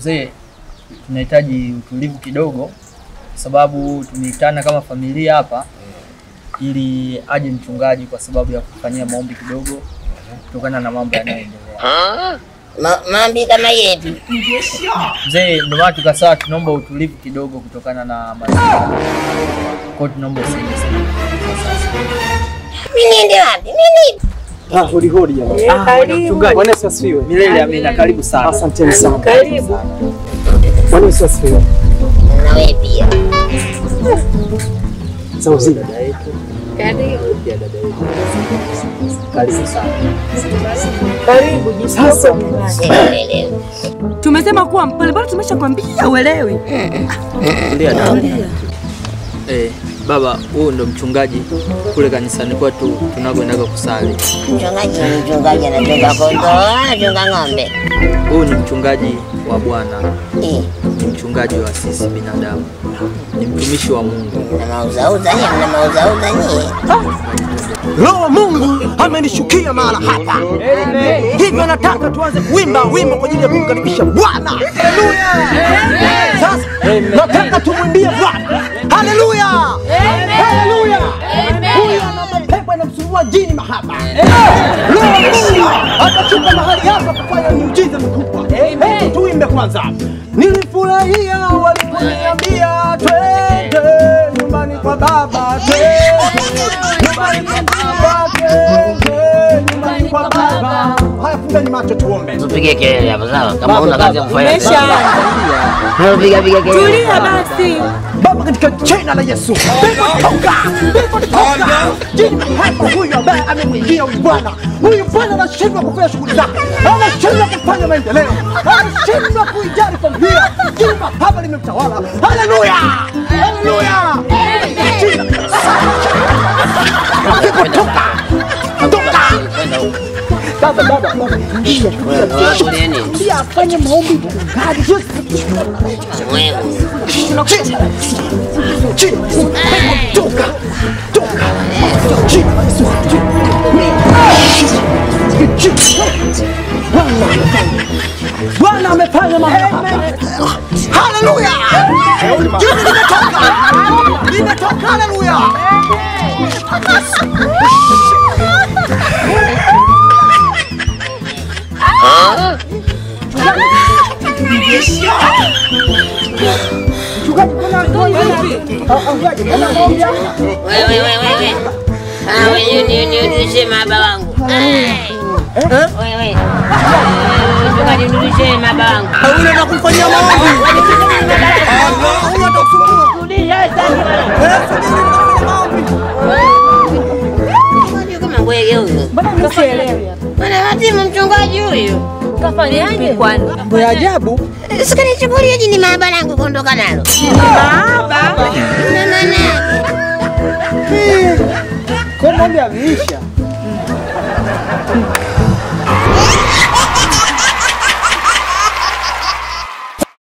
Mzee, tunahitaji utulivu kidogo, kwa sababu tumeitana kama familia hapa ili aje mchungaji kwa sababu ya kufanyia maombi kidogo kutokana na mambo yanayoendelea. Ma, maombi kama yetu. Mzee, ndio maana tukasaa tunaomba utulivu kidogo kutokana na mazingira. Kwa hiyo tunaomba usaidie sana. Mimi niende wapi? Mimi Ah, hodi hodi jamani. Ah, bwana mchungaji. Bwana Yesu asifiwe. Milele amina, karibu sana. Asanteni sana. Karibu. Bwana Yesu asifiwe. na wewe pia. Za uzima. Karibu. Karibu sana. Karibu jisikie Sasa. kwa nyumbani. Sielewi. Tumesema kuwa mpole, bado tumeshakwambia uelewi. Tulia dada. Eh, baba, huyu ndo mchungaji kule kanisani kwetu tunakoendaga kusali. Mchungaji ni mchungaji anachunga kondoo, anachunga ng'ombe. Huyu ni mchungaji wa Bwana, Eh, ni mchungaji wa sisi binadamu, ni mtumishi wa Mungu. na mauzauza nyie, mna mauzauza nyie. Roho wa Mungu amenishukia mahala hapa. Hivyo nataka tuanze kuimba wimbo kwa ajili ya kumkaribisha Bwana. Haleluya! Sasa nataka tumwimbie Bwana. Haleluya! Haleluya! Huyu ana mapepo yanamsumbua jini mahaba. Roho wa Mungu atashuka mahali hapa kufanya miujiza mikubwa. Hebu tuimbe kwanza. Nilifurahia waliponiambia twende nyumbani kwa baba, twende nyumbani kwa baba, twende nyumbani kwa baba. Haya, fungeni macho tuombe. Tupige kelele hapo sawa? Kama una kazi ya kufanya. Umeshaanza. Piga piga kelele. Tulia basi. Baba, katika jina la Yesu, pepo toka, pepo toka. Jini pepo huyu ambaye amemwingia huyu bwana, huyu bwana anashindwa kufanya shughuli zake, anashindwa kufanya maendeleo, anashindwa kuijali familia. Jini hapa limemtawala. Haleluya, haleluya. Jina- Pepo toka, toka. Baba, baba, baba, ingia. Pia afanye maombi mchungaji. Mwewe. Chini. Chini. Toka. Toka. Chini. Chini. Chini. Bwana amefanya. Bwana amefanya mambo hapa. Haleluya. Jini limetoka. Limetoka. Haleluya. Wewe wewe wewe. Ah, wewe ni ni nirudishie mahaba wangu. Wewe wewe. Mchungaji nirudishie mahaba wangu. Ule na kumfanyia maombi. Allah, huyo atakusumbua. Rudisha sasa. Mchungaji kama bwege huyu. Mbona msielewi? Bwana watimu mchungaji huyu. Kafanyaje kwani? Mambo ya ajabu. Sikanichukulia jini mahaba langu kuondoka nalo. Baba. Na maana yake. Kwa mambo yameisha.